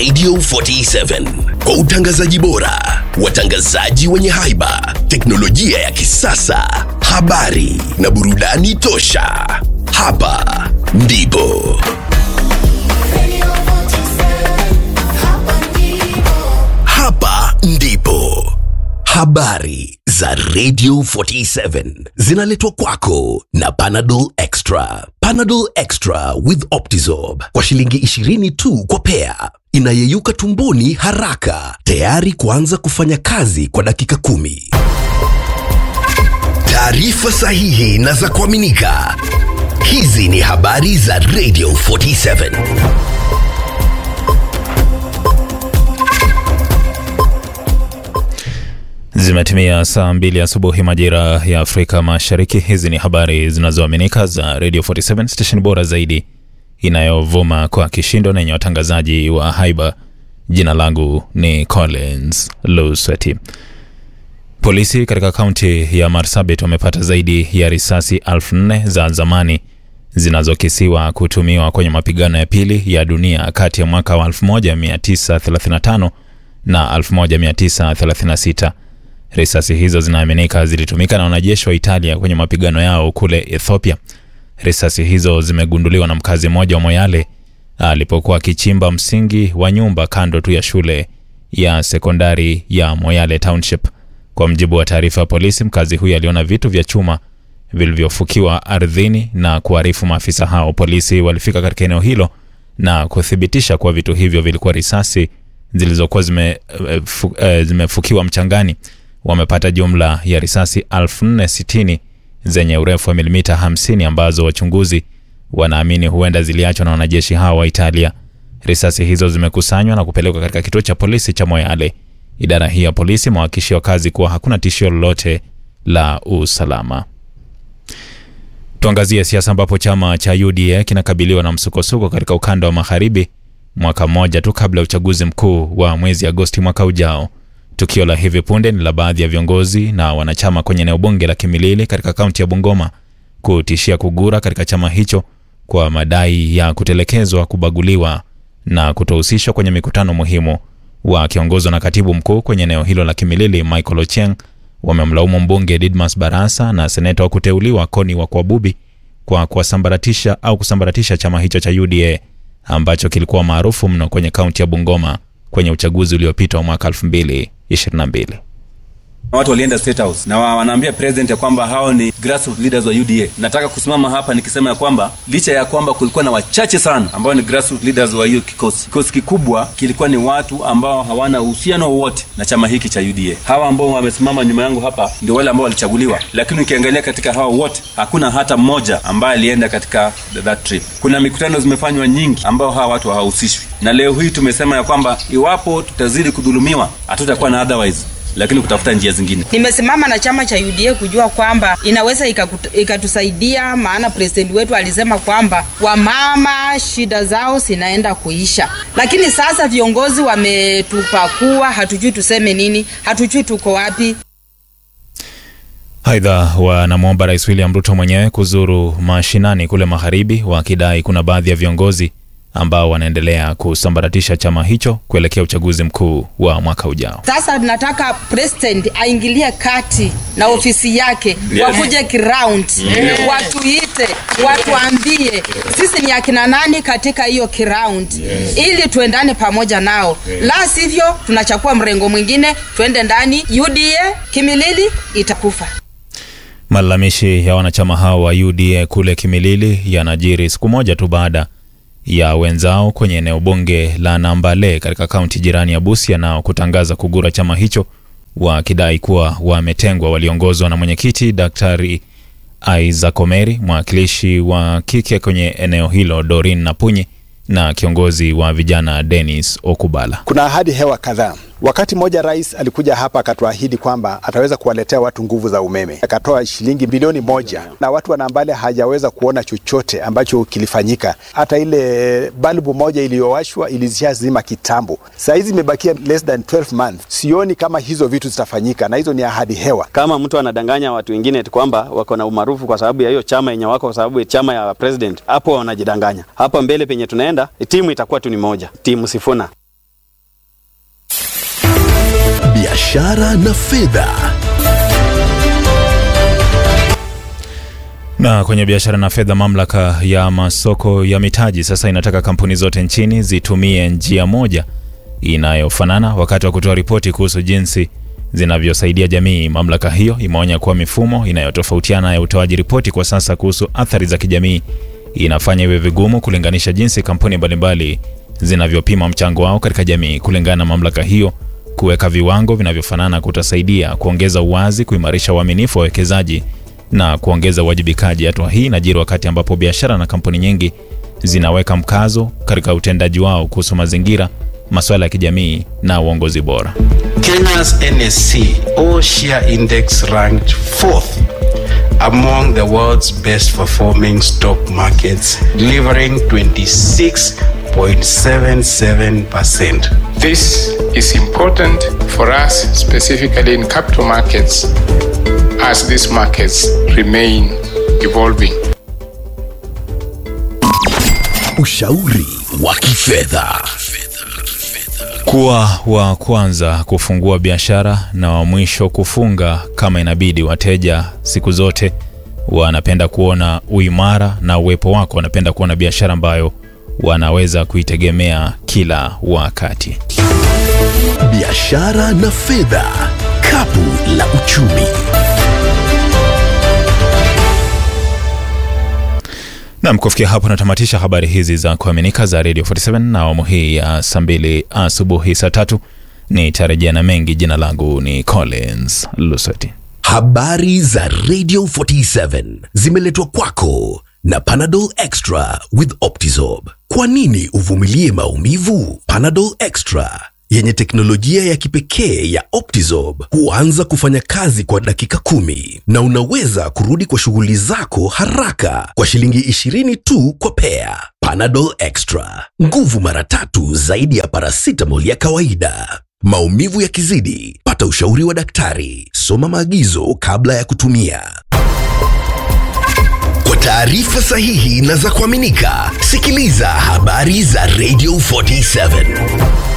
Radio 47 kwa utangazaji bora, watangazaji wenye haiba, teknolojia ya kisasa, habari na burudani tosha. Hapa ndipo hapa ndipo habari za Radio 47 zinaletwa kwako na Panadol Extra. Panadol Extra with Optizorb kwa shilingi 20 tu kwa pea, inayeyuka tumboni haraka, tayari kuanza kufanya kazi kwa dakika kumi. Taarifa sahihi na za kuaminika. Hizi ni habari za Radio 47. Zimetimia saa mbili asubuhi majira ya Afrika Mashariki. Hizi ni habari zinazoaminika za Radio 47 station bora zaidi inayovuma kwa kishindo na yenye watangazaji wa haiba. Jina langu ni Collins Lusweti. Polisi katika kaunti ya Marsabit wamepata zaidi ya risasi elfu nne za zamani zinazokisiwa kutumiwa kwenye mapigano ya pili ya dunia kati ya mwaka wa 1935 na 1936. Risasi hizo zinaaminika zilitumika na wanajeshi wa Italia kwenye mapigano yao kule Ethiopia. Risasi hizo zimegunduliwa na mkazi mmoja wa Moyale alipokuwa akichimba msingi wa nyumba kando tu ya shule ya sekondari ya Moyale Township. Kwa mjibu wa taarifa ya polisi, mkazi huyo aliona vitu vya chuma vilivyofukiwa ardhini na kuarifu maafisa hao. Polisi walifika katika eneo hilo na kuthibitisha kuwa vitu hivyo vilikuwa risasi zilizokuwa zime, eh, fu, eh, zimefukiwa mchangani. Wamepata jumla ya risasi 1460 zenye urefu wa milimita 50 ambazo wachunguzi wanaamini huenda ziliachwa na wanajeshi hao wa Italia. Risasi hizo zimekusanywa na kupelekwa katika kituo cha polisi cha Moyale. Idara hii ya polisi imewahakikishia wakazi kuwa hakuna tishio lolote la usalama. Tuangazie siasa ambapo chama cha UDA kinakabiliwa na msukosuko katika ukanda wa magharibi mwaka mmoja tu kabla ya uchaguzi mkuu wa mwezi Agosti mwaka ujao. Tukio la hivi punde ni la baadhi ya viongozi na wanachama kwenye eneo bunge la Kimilili katika kaunti ya Bungoma kutishia kugura katika chama hicho kwa madai ya kutelekezwa, kubaguliwa na kutohusishwa kwenye mikutano muhimu. Wakiongozwa na katibu mkuu kwenye eneo hilo la Kimilili Michael Ochieng wamemlaumu mbunge Didmas Barasa na seneta wa kuteuliwa Koni wa Kwabubi kwa kuwasambaratisha au kusambaratisha chama hicho cha UDA ambacho kilikuwa maarufu mno kwenye kaunti ya Bungoma kwenye uchaguzi uliopita wa mwaka 2022. Watu walienda State House na wa- wanaambia president ya kwamba hao ni grassroots leaders wa UDA. Nataka kusimama hapa nikisema ya kwamba licha ya kwamba kulikuwa na wachache sana ambao ni grassroots leaders wa hiyo kikosi, kikosi kikubwa kilikuwa ni watu ambao hawana uhusiano wowote na chama hiki cha UDA. Hawa ambao wamesimama nyuma yangu hapa ndio wale ambao walichaguliwa, lakini ukiangalia katika hao wote hakuna hata mmoja ambaye alienda katika that trip. Kuna mikutano zimefanywa nyingi ambao hawa watu hawahusishwi, na leo hii tumesema ya kwamba iwapo tutazidi kudhulumiwa hatutakuwa na otherwise lakini kutafuta njia zingine. Nimesimama na chama cha UDA kujua kwamba inaweza ikakuta- ikatusaidia, maana president wetu alisema kwamba wamama shida zao zinaenda kuisha, lakini sasa viongozi wametupakua, hatujui tuseme nini, hatujui tuko wapi. Aidha, wanamwomba Rais William Ruto mwenyewe kuzuru mashinani kule magharibi, wakidai kuna baadhi ya viongozi ambao wanaendelea kusambaratisha chama hicho kuelekea uchaguzi mkuu wa mwaka ujao. Sasa nataka president aingilie kati na ofisi yake Yes. wakuje ground watuite, watuambie sisi ni akina nani katika hiyo ground ili tuendane pamoja nao, la sivyo tunachukua mrengo mwingine, tuende ndani. UDA Kimilili itakufa. Malalamishi ya wanachama hao wa UDA kule Kimilili yanajiri siku moja tu baada ya wenzao kwenye eneo bunge la Nambale katika kaunti jirani ya Busia nao kutangaza kugura chama hicho wakidai kuwa wametengwa. Waliongozwa na mwenyekiti Daktari Isaac Omeri, mwakilishi wa kike kwenye eneo hilo Dorin Napunyi na kiongozi wa vijana Dennis Okubala. Kuna ahadi hewa kadhaa. Wakati mmoja rais alikuja hapa akatuahidi kwamba ataweza kuwaletea watu nguvu za umeme, akatoa shilingi bilioni moja na watu wa Nambale hajaweza kuona chochote ambacho kilifanyika. Hata ile balbu moja iliyowashwa ilishazima kitambo. Saa hizi imebakia less than 12 months. Sioni kama hizo vitu zitafanyika, na hizo ni ahadi hewa. kama mtu anadanganya watu wengine eti kwamba wako na umaarufu kwa sababu ya hiyo chama yenye wako kwa sababu ya chama ya president, hapo wanajidanganya. Hapa mbele penye tunaenda timu itakuwa tu ni moja, timu Sifuna. biashara na fedha. Na kwenye biashara na fedha, mamlaka ya masoko ya mitaji sasa inataka kampuni zote nchini zitumie njia moja inayofanana wakati wa kutoa ripoti kuhusu jinsi zinavyosaidia jamii. Mamlaka hiyo imeonya kuwa mifumo inayotofautiana ya utoaji ripoti kwa sasa kuhusu athari za kijamii inafanya iwe vigumu kulinganisha jinsi kampuni mbalimbali zinavyopima mchango wao katika jamii. Kulingana na mamlaka hiyo, kuweka viwango vinavyofanana kutasaidia kuongeza uwazi, kuimarisha uaminifu wa wawekezaji na kuongeza uwajibikaji. Hatua hii inajiri wakati ambapo biashara na kampuni nyingi zinaweka mkazo katika utendaji wao kuhusu mazingira, masuala ya kijamii na uongozi bora. Kenya's NSC All Share Index ranked fourth among the world's best performing stock markets, delivering 26.77%. This is important for us, specifically in capital markets, as these markets remain evolving. Ushauri wa kifedha. Kuwa wa kwanza kufungua biashara na wa mwisho kufunga kama inabidi. Wateja siku zote wanapenda kuona uimara na uwepo wako, wanapenda kuona biashara ambayo wanaweza kuitegemea kila wakati. Biashara na fedha, kapu la uchumi. Nam, kufikia hapo natamatisha habari hizi za kuaminika za Radio 47 na awamu hii ya saa mbili asubuhi saa tatu nitarejea na mengi. Jina langu ni Collins Lusweti. Habari za Radio 47 zimeletwa kwako na Panadol Extra with Optizorb. Kwa nini uvumilie maumivu? Panadol Extra yenye teknolojia ya kipekee ya Optizorb huanza kufanya kazi kwa dakika kumi na unaweza kurudi kwa shughuli zako haraka kwa shilingi 20 tu kwa pea. Panadol Extra, nguvu mara tatu zaidi ya paracetamol ya kawaida. Maumivu yakizidi, pata ushauri wa daktari. Soma maagizo kabla ya kutumia. Kwa taarifa sahihi na za kuaminika, sikiliza habari za Radio 47.